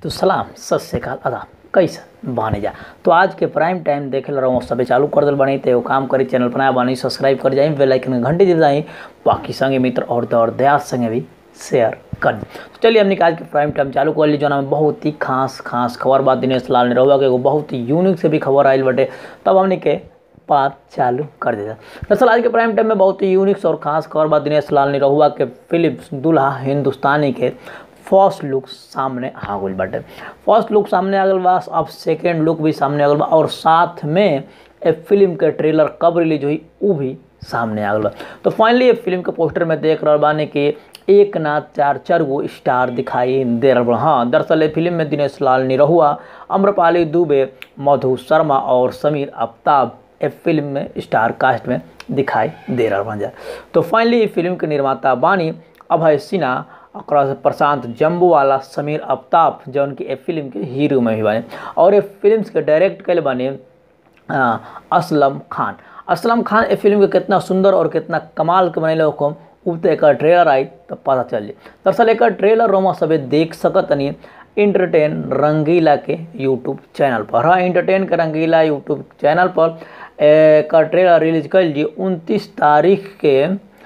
तो सलाम सत श्रीकाल अदा कैसा बाने जा तो आज के प्राइम टाइम देखे रहो सबे चालू कर दिल बनी तो एगो काम करी चैनल पर नया बनी सब्सक्राइब कर जाई बेल आइकन घंटी दे जाई बाकी संगे मित्र और दौर दया संगे भी शेयर कर तो चलिए हमने आज के प्राइम टाइम चालू कर ली जो में बहुत ही खास खास खबर बात दिनेश लाल ने रहुआ के एगो बहुत ही यूनिक से भी खबर आयल बटे तब हमने के बात चालू कर देता दरअसल आज के प्राइम टाइम में बहुत ही यूनिक और खास खबर बात दिनेश लाल ने रहुआ के फिल्म दुल्हा हिंदुस्तानी के फर्स्ट लुक सामने आ गई बाटे फर्स्ट लुक सामने आ गल बा अब सेकेंड लुक भी सामने आ गल बा और साथ में ए फिल्म के ट्रेलर कब रिलीज हुई वो भी सामने आ गल बा तो फाइनली ये फिल्म के पोस्टर में देख रहा बाने कि एक ना चार चार गो स्टार दिखाई दे रहा बा हाँ दरअसल ये फिल्म में दिनेश लाल निरहुआ अम्रपाली दुबे मधु शर्मा और समीर आफ्ताब ए फिल्म में स्टार कास्ट में दिखाई दे रहा बन जाए तो फाइनली ये फिल्म के निर्माता बानी अभय सिन्हा और प्रशांत जम्बू वाला समीर आफ्ताब जौन की ए फिल्म के हीरो में भी बने और ये फिल्म के डायरेक्ट कल बने असलम खान असलम खान ए फिल्म के कितना सुंदर और कितना कमाल के बने लोग उ तो एक ट्रेलर आई तो पता चल जाए दरअसल एक ट्रेलर रोमा सभी देख सकत नहीं इंटरटेन रंगीला के यूट्यूब चैनल पर हाँ इंटरटेन के रंगीला यूट्यूब चैनल पर एक ट्रेलर रिलीज कर लीजिए उनतीस तारीख के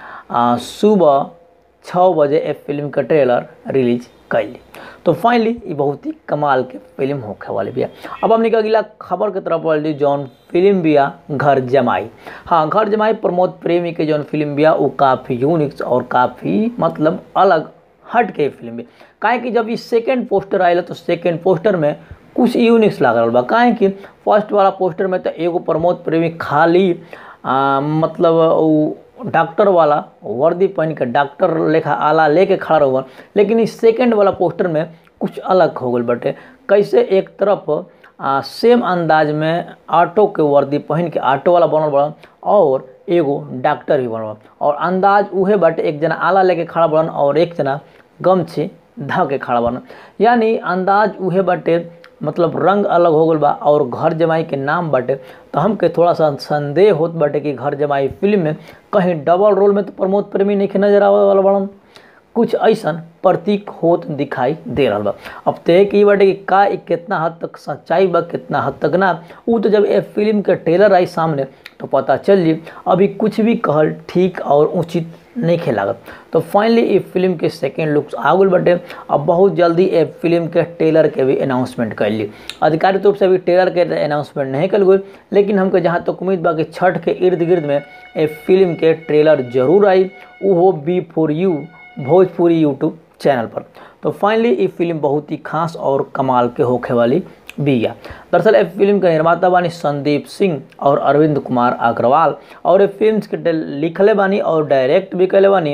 सुबह छः बजे ए फिल्म का ट्रेलर रिलीज कैली तो फाइनली ये बहुत ही कमाल के फिल्म होखे वाली बिया अब हमने अगला खबर के तरफ बढ़ जौन फिल्म बिया घर जमाई हाँ घर जमाई प्रमोद प्रेमी के जौन फिल्म बिया वो काफ़ी यूनिक और काफ़ी मतलब अलग हट के फिल्म भी काहे कि जब ये सेकेंड पोस्टर आयल तो सेकेंड पोस्टर में कुछ यूनिक्स लागल बा काहे कि फर्स्ट वाला पोस्टर में तो एगो प्रमोद प्रेमी खाली आ, मतलब वो डॉक्टर वाला वर्दी पहन के डॉक्टर लेखा आला लेके खड़ा रहो लेकिन इस सेकेंड वाला पोस्टर में कुछ अलग हो गल बटे कैसे एक तरफ आ, सेम अंदाज में ऑटो के वर्दी पहन के ऑटो वाला बनल बड़ा और एगो डॉक्टर भी बनल और अंदाज उहे बाटे एक जना आला लेके खड़ा बनल और एक जना गमछे धा के खड़ा बनल यानी अंदाज उहे बाटे मतलब रंग अलग हो गल बा और घर जमाई के नाम बाटे तो हमके थोड़ा सा संदेह होत बाटे कि घर जमाई फिल्म में कहीं डबल रोल में तो प्रमोद प्रेमी नहीं नजर आवे वाला बड़न कुछ ऐसा प्रतीक होत दिखाई दे रहा बा अब तय की बाटे कि का कितना हद तक सच्चाई बा कितना हद तक ना वो तो जब ये फिल्म के ट्रेलर आई सामने तो पता चल जी अभी कुछ भी कहल ठीक और उचित नहीं खेलागत तो फाइनली ये फिल्म के सेकेंड लुक्स आ गल बटे अब बहुत जल्दी ये फिल्म के ट्रेलर के भी अनाउंसमेंट कर ली आधिकारिक रूप से अभी ट्रेलर के अनाउंसमेंट नहीं कल गई लेकिन हमको जहाँ तक तो उम्मीद बा कि छठ के इर्द गिर्द में ये फिल्म के ट्रेलर जरूर आई वो B for U Bhojpuri YouTube channel पर तो फाइनली ये फिल्म बहुत ही खास और कमाल के होखे वाली बिया दरअसल इस फिल्म के निर्माता बानी संदीप सिंह और अरविंद कुमार अग्रवाल और ये फिल्म के लिखले बानी और डायरेक्ट भी कैले बानी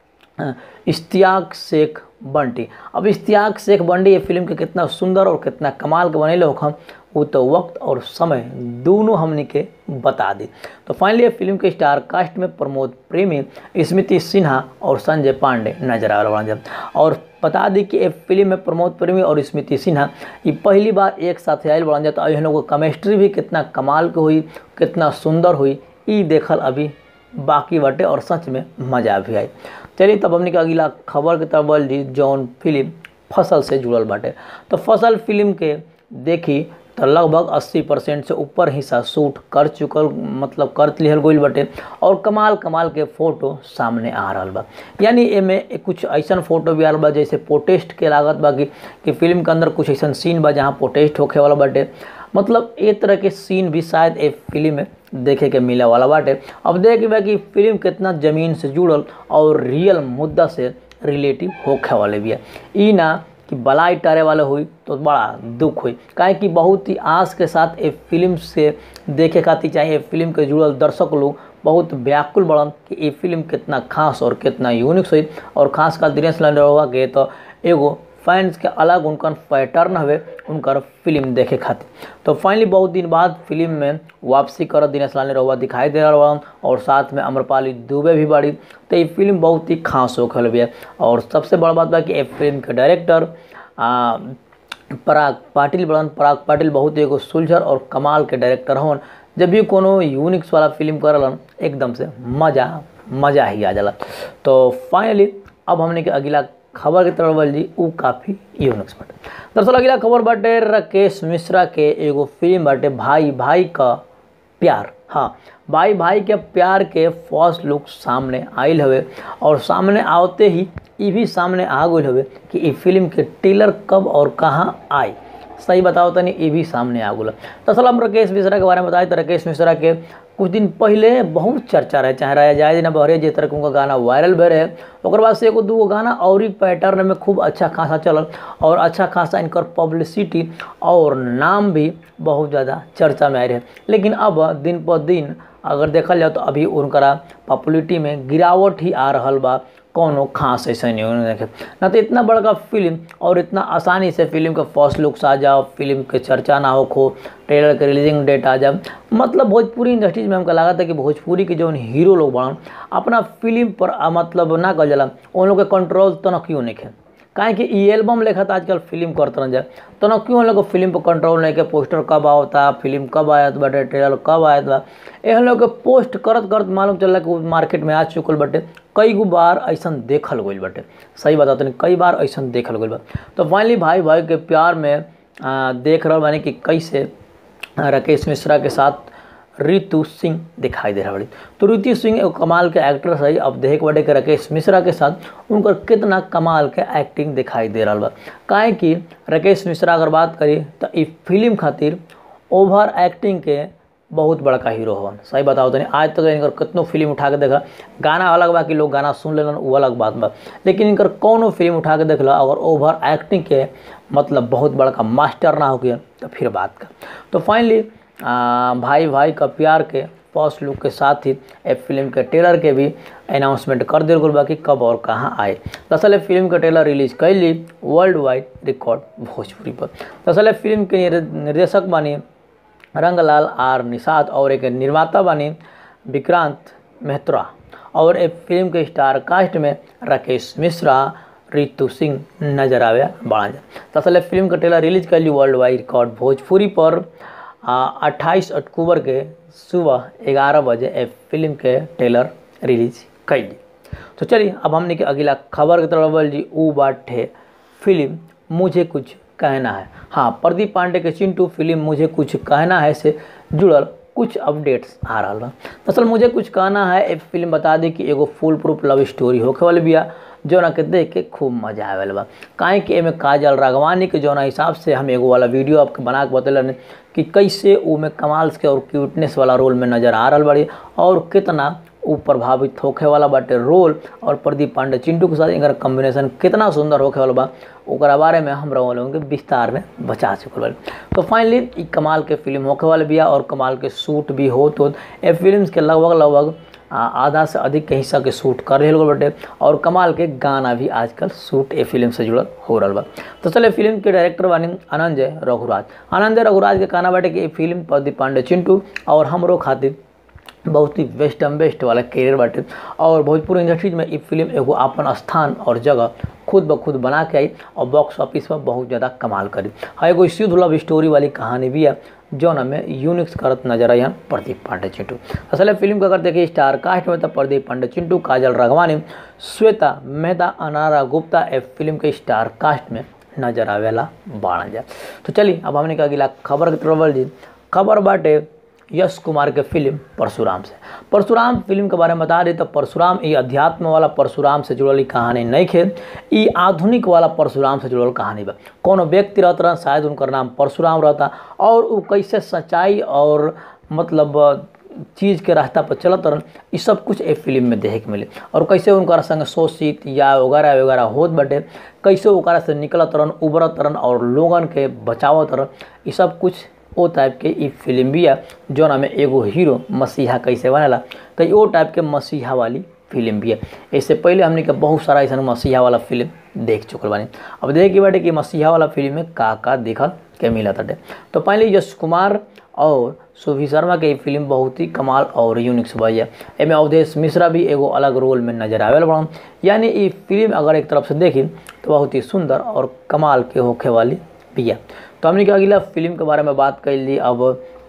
इश्तियाक शेख बंटी अब इश्तियाक शेख बंटी ये फिल्म के कितना सुंदर और कितना कमाल के बने लोग हम वो तो वक्त और समय दोनों हमने के बता दी तो फाइनली ये फिल्म के स्टार कास्ट में प्रमोद प्रेमी स्मृति सिन्हा और संजय पांडे नजर आ रहा है और बता दी कि ये फिल्म में प्रमोद प्रेमी और स्मृति सिन्हा ये पहली बार एक साथ आयल बढ़ जाता है लोगों केमिस्ट्री भी कितना कमाल के हुई कितना सुंदर हुई ये देखल अभी बाकी बटे और सच में मज़ा भी आई चलिए तब हमने अगला खबर की तरफ बढ़ जौन फिल्म फसल से जुड़ल बाटे तो फसल फिल्म के देखी तो लगभग 80 परसेंट से ऊपर हिस्सा शूट कर चुकल मतलब कर लिहल गई बटे और कमाल कमाल के फोटो सामने आ रहा बा यानी एमे कुछ ऐसा फोटो भी आ रहा बा जैसे पोटेस्ट के लागत बा कि, कि फिल्म के अंदर कुछ ऐसा सीन बा जहाँ पोटेस्ट होखे वाला बाटे मतलब ए तरह के सीन भी शायद ए फिल्म में देखे के मिले वाला बाटे अब देखे बा कि फिल्म कितना ज़मीन से जुड़ल और रियल मुद्दा से रिलेटिव होखे वाले भी है ई ना कि बलाई टारे वाले हुई तो बड़ा दुख हुई काहे कि बहुत ही आस के साथ ये फिल्म से देखे खातिर चाहिए फिल्म के जुड़ल दर्शक लोग बहुत व्याकुल बढ़न कि ये फिल्म कितना खास और कितना यूनिक हुई और खास कर दिनेश लाल के तो एगो फैंस के अलग उनकर पैटर्न हवे उनकर फिल्म देखे खातिर तो फाइनली बहुत दिन बाद फिल्म में वापसी कर दिनेश लाल रहुआ दिखाई दे रहा और साथ में अम्रपाली दुबे भी बड़ी तो ये फिल्म बहुत ही खास होखल भी है और सबसे बड़ा बात बा कि ये फिल्म के डायरेक्टर पराग पाटिल बड़न पराग पाटिल बहुत एगो सुलझर और कमाल के डायरेक्टर हवन जब भी कोनो यूनिक्स वाला फिल्म करलन एकदम से मज़ा मज़ा ही आ जाला तो फाइनली अब हमने के अगला खबर के तरफ बढ़ जी उ काफ़ी यूनिक्स बाटे दरअसल अगला खबर बाटे राकेश मिश्रा के एगो फिल्म बाटे भाई भाई का प्यार हाँ भाई भाई के प्यार के फर्स्ट लुक सामने आयल हवे और सामने आवते ही ये भी सामने आ गई हवे कि ई फिल्म के टेलर कब और कहाँ आई सही बताओ तनी ये भी सामने आ गल दरअसल हम राकेश मिश्रा के बारे में बताए तो राकेश मिश्रा के कुछ दिन पहले बहुत चर्चा रहे चाहे रहा जाए ना बहरे जिस तरह के उनका गाना वायरल भे रहे और बाद से एगो दूगो गाना और ही पैटर्न में खूब अच्छा खासा चलल और अच्छा खासा इनकर पब्लिसिटी और नाम भी बहुत ज़्यादा चर्चा में आए रहे लेकिन अब दिन पर दिन अगर देखल जाए तो अभी उनकरा पॉपुलरिटी में गिरावट ही आ रहा बा कौनो खास ऐसा नहीं होने देखे ना तो इतना बड़का फिल्म और इतना आसानी से फिल्म के फर्स्ट लुक्स आ जाओ फिल्म के चर्चा ना हो खो ट्रेलर के रिलीजिंग डेट आ जाए मतलब भोजपुरी इंडस्ट्रीज में हमको लगा था कि भोजपुरी के जो हीरो लोग बड़न अपना फिल्म पर आ, मतलब ना कल जाला उन लोग के कंट्रोल तो न क्यों नहीं काहे कि ई एल्बम लेखा था आजकल फिल्म करते रह जाए तो ना क्यों लोग फिल्म पर कंट्रोल नहीं के पोस्टर कब आवता फिल्म कब आयत बाटे ट्रेलर कब आयत बा एहन लोग के पोस्ट करत करत मालूम चलला कि मार्केट में आ चुकल बाटे कई गो बार ऐसा देखल गई बाटे सही बता तनी कई बार ऐसा देखल गई बा तो फाइनली भाई भाई के प्यार में आ, देख रहा बानी कि कैसे राकेश मिश्रा के साथ रितु सिंह दिखाई दे रहा बड़ी तो रितु सिंह एगो कमाल के एक्ट्रेस है अब देख बड़े के राकेश मिश्रा के साथ उनकर कितना कमाल के एक्टिंग दिखाई दे रहा बा काहे कि राकेश मिश्रा अगर बात करी तो ई फिल्म खातिर ओवर एक्टिंग के बहुत बड़का हीरो हवन सही बताओ तनी आज तक इनकर कितनो फिल्म उठा के देखा गाना अलग बा कि लोग गाना सुन लेलन वो अलग बात बा लेकिन इनकर कौनो फिल्म उठा के देखला अगर ओवर एक्टिंग के मतलब बहुत बड़का मास्टर ना हो गया तो फिर बात का तो फाइनली भाई भाई का प्यार के फर्स्ट लुक के साथ ही ए फिल्म के ट्रेलर के भी अनाउंसमेंट कर दिल गल बा कि कब और कहाँ आए दरअसल ए फिल्म के ट्रेलर रिलीज कैली वर्ल्ड वाइड रिकॉर्ड भोजपुरी पर दरअसल ए फिल्म के निर्देशक बानी रंगलाल आर निषाद और एक निर्माता बानी विक्रांत मेहत्रा और एक फिल्म के स्टार कास्ट में राकेश मिश्रा रितु सिंह नजर आवे बाड़ा दरअसल फिल्म का ट्रेलर रिलीज कैली वर्ल्ड वाइड रिकॉर्ड भोजपुरी पर अट्ठाईस अक्टूबर के सुबह ग्यारह बजे ए फिल्म के ट्रेलर रिलीज कैली तो चलिए अब हमने के अगला खबर की तरफ बढ़ जी ऊ बाटे फिल्म मुझे कुछ कहना है हाँ प्रदीप पांडे के चिंटू फिल्म मुझे कुछ कहना है से जुड़ल कुछ अपडेट्स आ रहा बा दरअसल मुझे कुछ कहना है एक फिल्म बता दी कि एगो फुल प्रूफ लव स्टोरी होखे वाली बिया जौना के देख के खूब मजा आवे बा काहे कि एमे काजल राघवानी के जौना हिसाब से हम एगो वाला वीडियो आपके बना के बतलन कि कैसे उमे कमाल के और क्यूटनेस वाला रोल में नज़र आ रहा बड़ी और कितना उ प्रभावित होखे वाला बाटे रोल और प्रदीप पांडे चिंटू के साथ इनका कॉम्बिनेशन कितना सुंदर होखे वाला बा ओकरा बारे में हम लोगों के विस्तार में बचा चुकल बाड़ी तो फाइनली ई कमाल के फिल्म होखे वाले बिया और कमाल के शूट भी होत होत ए फिल्म के लगभग लगभग आधा से अधिक के हिस्सा के शूट कर रहे लोग बटे और कमाल के गाना भी आजकल शूट ए फिल्म से जुड़ल हो रहा बा तो चले फिल्म के डायरेक्टर बानी आनंदजय रघुराज आनंदजय रघुराज के कहना बाटे कि ये फिल्म प्रदीप पांडे चिंटू और हमरो खातिर बहुत ही बेस्ट एम बेस्ट वाला कैरियर बाटे और भोजपुर इंडस्ट्रीज में ये फिल्म एगो अपन स्थान और जगह खुद ब खुद बना के आई और बॉक्स ऑफिस पर बहुत ज़्यादा कमाल करी हाँ एगो शुद्ध लव स्टोरी वाली कहानी भी है जौन हमें यूनिक्स करत नजर आई प्रदीप पांडे चिंटू असल फिल्म को अगर देखिए स्टार कास्ट में तो प्रदीप पांडे चिंटू काजल राघवानी श्वेता मेहता अनारा गुप्ता ए फिल्म के स्टार कास्ट में नजर आवेला बाढ़ जाए तो चलिए अब हमने कहा अगला खबर के तरफ जी खबर बाटे यश कुमार के फिल्म परशुराम से परशुराम फिल्म के बारे में बता रही तो परशुराम ये अध्यात्म वाला परशुराम से जुड़ल कहानी नहीं खे ये आधुनिक वाला परशुराम से जुड़ल कहानी बा कोनो व्यक्ति रहता रहा शायद उनका नाम परशुराम रहता और वो कैसे सच्चाई और मतलब चीज़ के रास्ता पर चलत रहन ये सब कुछ ए फिल्म में देखे के मिले और कैसे उनका संग शोषित या वगैरह वगैरह होत बटे कैसे ओकरा से निकलत रहन उबरत रहन और लोगन के बचावत रहन ये सब कुछ ओ टाइप के ई फिल्म भी है जौन में एगो हीरो मसीहा कैसे बनेला तो ओ टाइप के मसीहा वाली फिल्म भी है इससे पहले हमने के बहुत सारा ऐसा मसीहा वाला फिल्म देख चुकल बानी अब देखे बाटे कि मसीहा वाला फिल्म में का का देखल के मिला ताटे तो पहले यश कुमार और सुभी शर्मा के फिल्म बहुत ही कमाल और यूनिक सुबह है एमे अवधेश मिश्रा भी एगो अलग रोल में नजर आवेल बड़ा यानी ये फिल्म अगर एक तरफ से देखी तो बहुत ही सुंदर और कमाल के होखे वाली भी है तो हमने अगला फिल्म के बारे में बात कर ली अब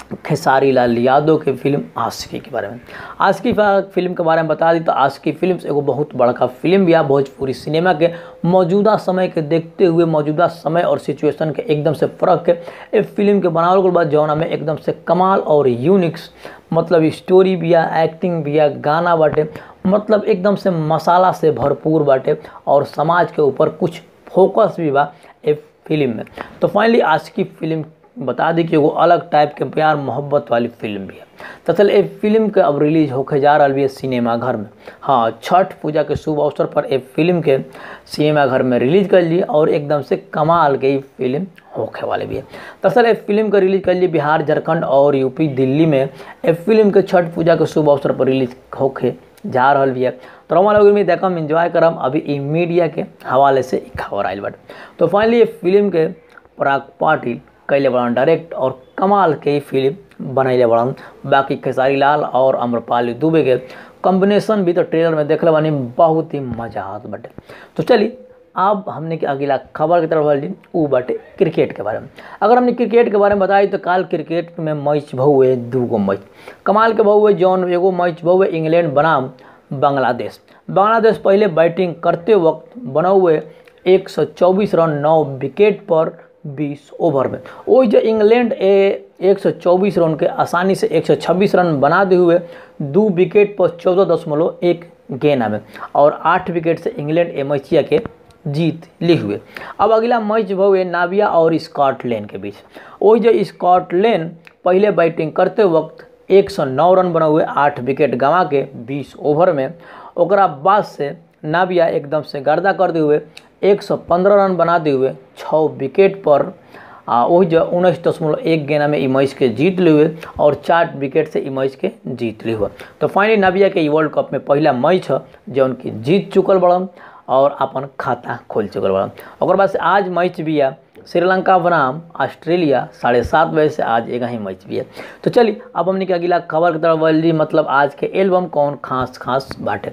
खेसारी लाल यादव के फिल्म आशिकी के बारे में आशिकी फिल्म के बारे में बता दी तो आशिकी फिल्म एगो बहुत बड़का फिल्म भी है भोजपुरी सिनेमा के मौजूदा समय के देखते हुए मौजूदा समय और सिचुएशन के एकदम से फ़र्क के इस फिल्म के बनावल के बाद जौना में एकदम से कमाल और यूनिक्स मतलब स्टोरी भी है एक्टिंग भी है गाना बाटे मतलब एकदम से मसाला से भरपूर बाटे और समाज के ऊपर कुछ फोकस भी बा ए फिल्म में तो फाइनली आज की फिल्म बता दी कि एगो अलग टाइप के प्यार मोहब्बत वाली फिल्म भी है दरअसल ए फिल्म के अब रिलीज होके जा रहा है सिनेमा घर में हाँ छठ पूजा के शुभ अवसर पर ए फिल्म के सिनेमा घर में रिलीज कर लिए और एकदम से कमाल के फिल्म होखे वाले भी है दरअसल ए फिल्म का रिलीज कर लिए बिहार झारखंड और यूपी दिल्ली में ए फिल्म के छठ पूजा के शुभ अवसर पर रिलीज होके जा रहा भी है तो रोमा लोग में देखम इंजॉय करम अभी ई मीडिया के हवाले से खबर आयल बट तो फाइनली ये फिल्म के पराग पाटिल कैले बड़न डायरेक्ट और कमाल के फिल्म बनैले बड़न बाकी खेसारी लाल और अम्रपाली दुबे के कॉम्बिनेशन भी तो ट्रेलर में देखले बानी बहुत ही मजा आत बटे तो चलिए अब हमने के अगला खबर की तरफ बढ़ी ऊ बाटे क्रिकेट के बारे में अगर हमने क्रिकेट के बारे में बताई तो काल क्रिकेट में मैच भहुए दू गो मैच कमाल के भहुए जौन एगो मैच भहुए इंग्लैंड बनाम बांग्लादेश बांग्लादेश पहले बैटिंग करते वक्त बना हुए एक रन नौ विकेट पर 20 ओवर में वही जो इंग्लैंड ए 124 रन के आसानी से 126 रन बना दे हुए दो विकेट पर चौदह दशमलव एक गेंद में और आठ विकेट से इंग्लैंड ए मैचिया के जीत ली हुए अब अगला मैच हुए नाविया और स्कॉटलैंड के बीच वही जो स्कॉटलैंड पहले बैटिंग करते वक्त 109 रन बना हुए आठ विकेट गंवा के 20 ओवर में ओकरा बाद से नाविया एकदम से गर्दा कर दे हुए 115 रन बना दे हुए छः विकेट पर आ वही जो उन्नीस दशमलव एक गेंद में ई मैच के जीत लिए हुए और चार विकेट से ई मैच के जीत लिए हुए तो फाइनली नाविया के वर्ल्ड कप में पहला मैच है जो उनकी जीत चुकल बड़न और अपन खाता खोल चुकल बड़न और बाद से आज मैच भी है श्रीलंका बनाम ऑस्ट्रेलिया साढ़े सात बजे से आज एक ही मैच भी है तो चलिए अब हमने के अगला खबर की तरफ बढ़ी मतलब आज के एल्बम कौन खास खास बाटे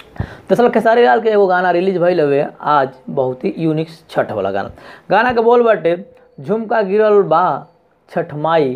दरअसल खेसारी लाल के एगो गाना रिलीज भइल हुए आज बहुत ही यूनिक छठ वाला गाना गाना के बोल बाटे झुमका गिरल बा छठ माई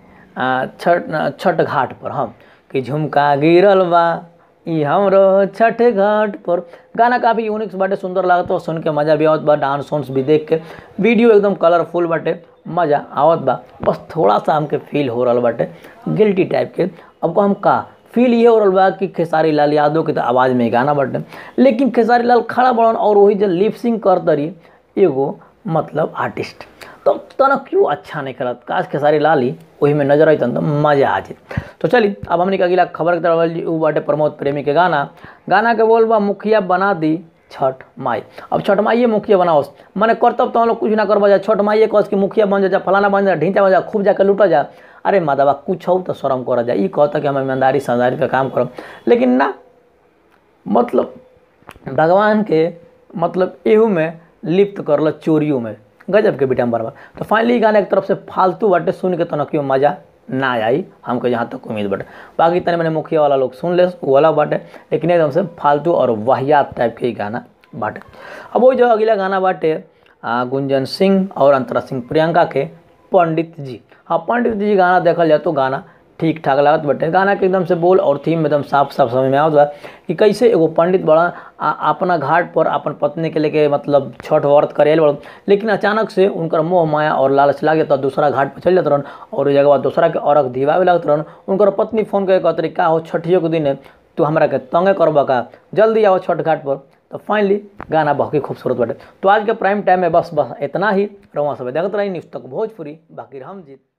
छठ छठ घाट पर हम कि झुमका गिरल बा ई हमरो छठ घाट पर गाना काफ़ी यूनिक बाटे सुंदर लागत बा सुन के मजा भी आवत बा डांस वांस भी देख के वीडियो एकदम कलरफुल बाटे मजा आवत बा बस थोड़ा सा हमके फील हो रहा बाटे गिल्टी टाइप के अब को हम का फील ये हो रहा बा कि खेसारी लाल यादव के तो आवाज़ में गाना बाटे लेकिन खेसारी लाल खड़ा बड़न और वही जो लिपसिंग कर दरी एगो मतलब आर्टिस्ट तो तना क्यों अच्छा नहीं करत काश खेसारी लाल ही वही में नजर आई तो मजा आ जाए तो चलिए अब हमने अगला खबर की तरफ वो बाटे प्रमोद प्रेमी के गाना गाना के बोल बा मुखिया बना दी छठ माई अब छठ माइए मुखिया बनाओ मैंने करतब तो हम लोग कुछ ना करवा जा छठ माइए कस कि मुखिया बन जा फलाना बन जा ढींचा बन जा खूब जाकर लूटा जा अरे माधवा कुछ हो तो शर्म कर जा ये कहता कि हम ईमानदारी समझदारी पे काम करब लेकिन ना मतलब भगवान के मतलब एहू में लिप्त करल चोरियों में गजब के बिटम बरबर तो फाइनली गाना एक तरफ से फालतू बाटे सुन के तो क्यों मज़ा ना आई हमको जहाँ तक उम्मीद बाटे बाकी तने मैंने मुखिया वाला लोग सुन ले वो वाला बाटे लेकिन एकदम से फालतू और वाहियात टाइप के ही गाना बाटे अब वो जो अगला गाना बाटे गुंजन सिंह और अंतरा सिंह प्रियंका के पंडित जी हाँ पंडित जी गाना देखल जाए तो गाना ठीक ठाक लागत बटे गाना के एकदम से बोल और थीम एकदम साफ साफ समझ में आवत बा कि कैसे एगो पंडित बड़ा अपना घाट पर अपन पत्नी के लेके मतलब छठ व्रत करे बड़ लेकिन अचानक से उनकर मोह माया और लालच लागे तो दूसरा घाट पर चल जात रहन और जगह बाद दूसरा के अर्घ दिवावे लगत रहन उनकर पत्नी फोन करके कहते का हो छठियों के दिन तू हमरा के तंगे करबा का जल्दी आओ छठ घाट पर तो फाइनली गाना बहुत ही खूबसूरत बाटे तो आज के प्राइम टाइम में बस बस इतना ही रवा सब देखते रही न्यूज़ तक भोजपुरी बाकी हम जीत